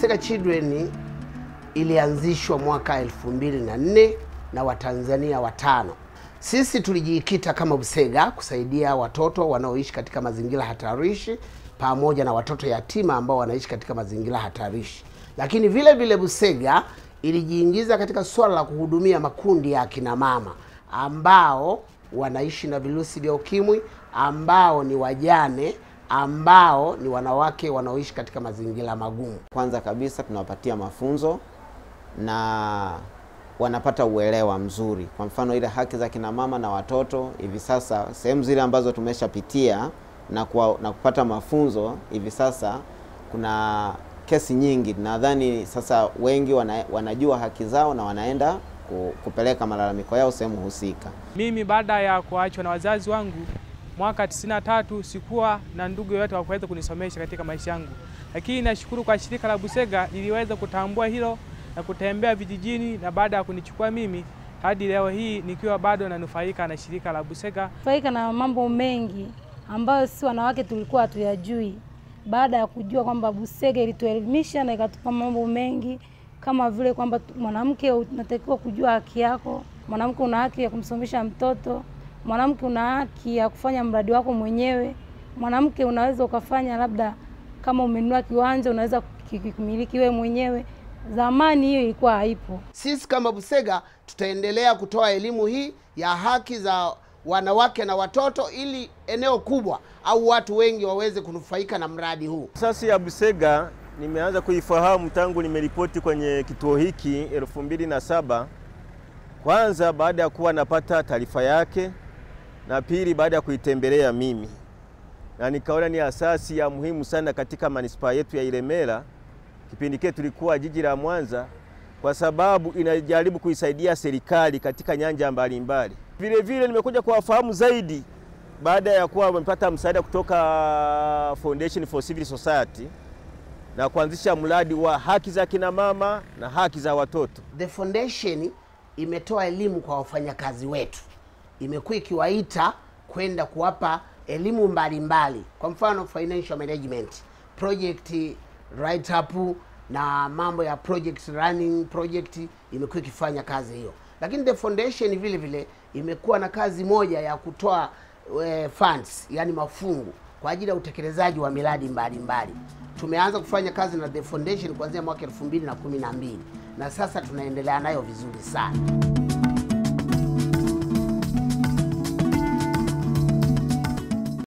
Busega Children ilianzishwa mwaka elfu mbili na nne na Watanzania watano. Sisi tulijikita kama Busega kusaidia watoto wanaoishi katika mazingira hatarishi pamoja na watoto yatima ambao wanaishi katika mazingira hatarishi, lakini vile vile Busega ilijiingiza katika swala la kuhudumia makundi ya akina mama ambao wanaishi na virusi vya ukimwi, ambao ni wajane, ambao ni wanawake wanaoishi katika mazingira magumu. Kwanza kabisa tunawapatia mafunzo na wanapata uelewa mzuri. Kwa mfano ile haki za kina mama na watoto, hivi sasa sehemu zile ambazo tumeshapitia na, kuwa, na kupata mafunzo, hivi sasa kuna kesi nyingi. Nadhani sasa wengi wana, wanajua haki zao na wanaenda ku- kupeleka malalamiko yao sehemu husika. Mimi baada ya kuachwa na wazazi wangu mwaka 93 sikuwa na ndugu yoyote wa kuweza kunisomesha katika maisha yangu, lakini nashukuru kwa shirika la Busega liliweza kutambua hilo na kutembea vijijini, na baada ya kunichukua mimi hadi leo hii nikiwa bado nanufaika na shirika la Busega. faika na mambo mengi ambayo si wanawake tulikuwa hatuyajui. Baada ya kujua kwamba Busega ilituelimisha na ikatupa mambo mengi kama vile kwamba tu- mwanamke unatakiwa kujua haki yako, mwanamke una haki ya kumsomesha mtoto, mwanamke una haki ya kufanya mradi wako mwenyewe, mwanamke unaweza ukafanya labda kama umenunua kiwanja unaweza kukimiliki wewe mwenyewe. Zamani hiyo ilikuwa haipo. Sisi kama Busega tutaendelea kutoa elimu hii ya haki za wanawake na watoto ili eneo kubwa au watu wengi waweze kunufaika na mradi huu. Asasi ya Busega nimeanza kuifahamu tangu nimeripoti kwenye kituo hiki elfu mbili na saba. Kwanza baada ya kuwa napata taarifa yake, na pili baada ya kuitembelea mimi, na nikaona ni asasi ya muhimu sana katika manispaa yetu ya Ilemela. Kipindi kile tulikuwa jiji la Mwanza, kwa sababu inajaribu kuisaidia serikali katika nyanja mbalimbali. Vile vile nimekuja kuwafahamu zaidi baada ya kuwa wamepata msaada kutoka Foundation for Civil Society na kuanzisha mradi wa haki za kina mama na haki za watoto. The Foundation imetoa elimu kwa wafanyakazi wetu, imekuwa ikiwaita kwenda kuwapa elimu mbalimbali, kwa mfano financial management, project write up na mambo ya project running project, imekuwa ikifanya kazi hiyo. Lakini the foundation vile vile imekuwa na kazi moja ya kutoa eh, funds, yani mafungu kwa ajili ya utekelezaji wa miradi mbalimbali. Tumeanza kufanya kazi na the foundation kuanzia mwaka elfu mbili na kumi na mbili na sasa tunaendelea nayo vizuri sana.